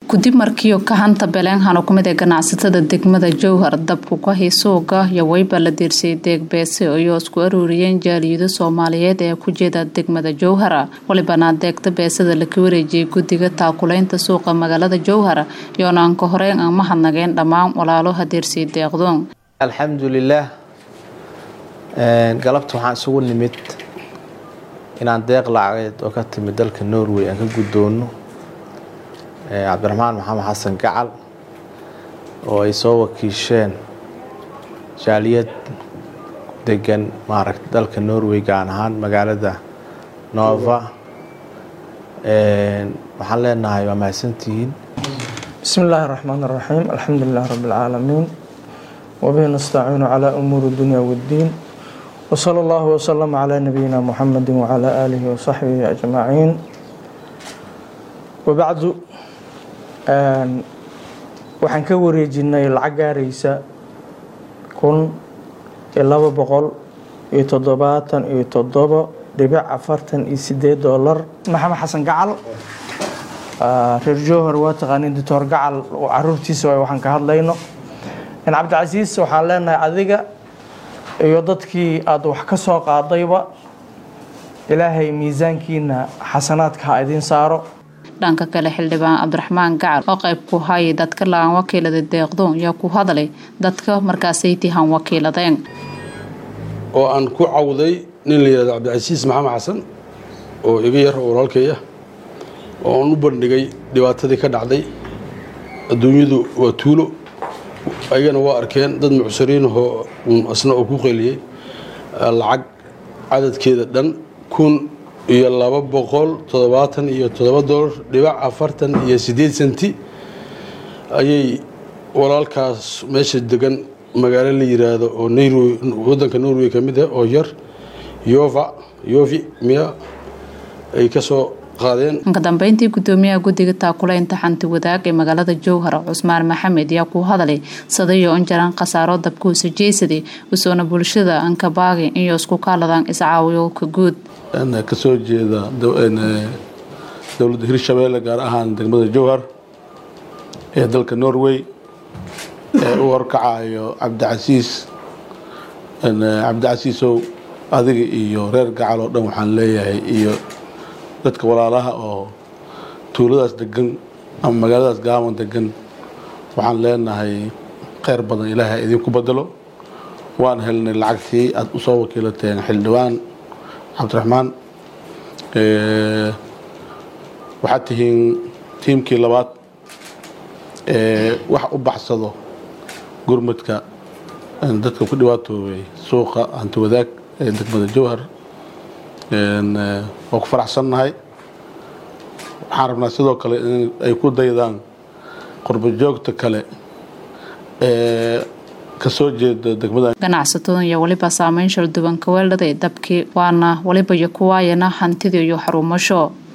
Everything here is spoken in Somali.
gudib markiio ka hanta beleenhano kumid ee ganacsatada degmada jowhar dabku ka hisuuga iyo weyba la diirsay deegbeese ayoo isku aruuriyeen jaaliyado soomaaliyeed ee ku jeeda degmada jowhara walibana deegta beesada laka wareejiyay guddiga taakulaynta suuqa magaalada jowhar iyoona aan ka horeyn aan mahadnageen dhammaan walaalo hadiirsay deeqdoon alxamdulilaah galabta waxaan isugu nimid inaan deeq lacageed oo ka timid dalka norway aan ka guddoono cabdiraxmaan maxamed xasan gacal oo ay soo wakiisheen jaaliyad degan maaragta dalka norway gaan ahaan magaalada nova waxaan leenahay waa mahadsantihiin bismi illaahi raxmaan raxiim alxamdu lilah rabi اlcaalamiin wabihi nastaciinu calaa umuuri اdunya wاddiin wsala allahu wslama calaa nabiyina muxamedi wacalaa aalihi wasaxbihi ajmaciin wabacdu waxaan ka wareejinay lacag gaaraysa kun iyo laba boqol iyo toddobaatan iyo toddobo dhibic afartan iyo sideed dolar maxamed xasan gacal reer jowhar waa taqaaniin doctor gacal caruurtiisa waay waxaan ka hadlayno cabdicasiis waxaan leenahay adiga iyo dadkii aada wax ka soo qaadayba ilaahay miisaankiina xasanaadka ha idiin saaro dhanka kale xildhibaan cabdiraxmaan gacal oo qayb ku hayay dadka la-aan wakiilada deeqdoon yaa ku hadlay dadka markaasay tihan wakiiladeen oo aan ku cawday nin la yihahdo cabdicasiis maxamed xasan oo iga yar oo walaalkaya oo aan u bandhigay dhibaatadii ka dhacday adduunyadu waa tuulo ayagana waa arkeen dad mucsiriinahoo asna oo ku qeliyey lacag cadadkeeda dhan kun iyo laba boqol toddobaatan iyo toddoba dolar dhibac afartan iyo siddeed senti ayay walaalkaas meesha degan magaalo la yiraahdo oo norway waddanka norway ka mid ah oo yar yova yovi miya ay ka soo ka dambeyntii gudoomiyaha guddiga taakulaynta xanti wadaag ee magaalada jowhar cusmaan maxamed yaa ku hadalay sadayo in jaraan khasaaro dabkuusa jeysaday usoona bulshada ankabaagi iyo isku kaaladaan iscaawiyowka guud kasoo jeeda dowladda hirshabeelle gaar ahaan degmada jowhar ee dalka norway ee u horkacayo cabdicasiis cabdicasiisow adiga iyo reer gacal oo dhan waxaan leeyahay iyo dadka walaalaha oo tuuladaas degan ama magaaladaas gaaban degan waxaan leenahay kheyr badan ilaahay idinku bedelo waan helnay lacagtii aada usoo wakiilateen xildhibaan cabdiraxmaan waxaad tihiin tiimkii labaad ee wax u baxsado gurmudka dadka ku dhibaatoobay suuqa hanti wadaag ee degmada jowhar waa ku faraxsannahay waxaan rabnaa sidoo kale in ay ku daydaan qurbo joogta kale ee kasoo jeeda degmada ganacsatadan iyo weliba saameyn shalduban kaweeldhaday dabkii waana weliba iyo kuwaayana hantidii iyo xaruumasho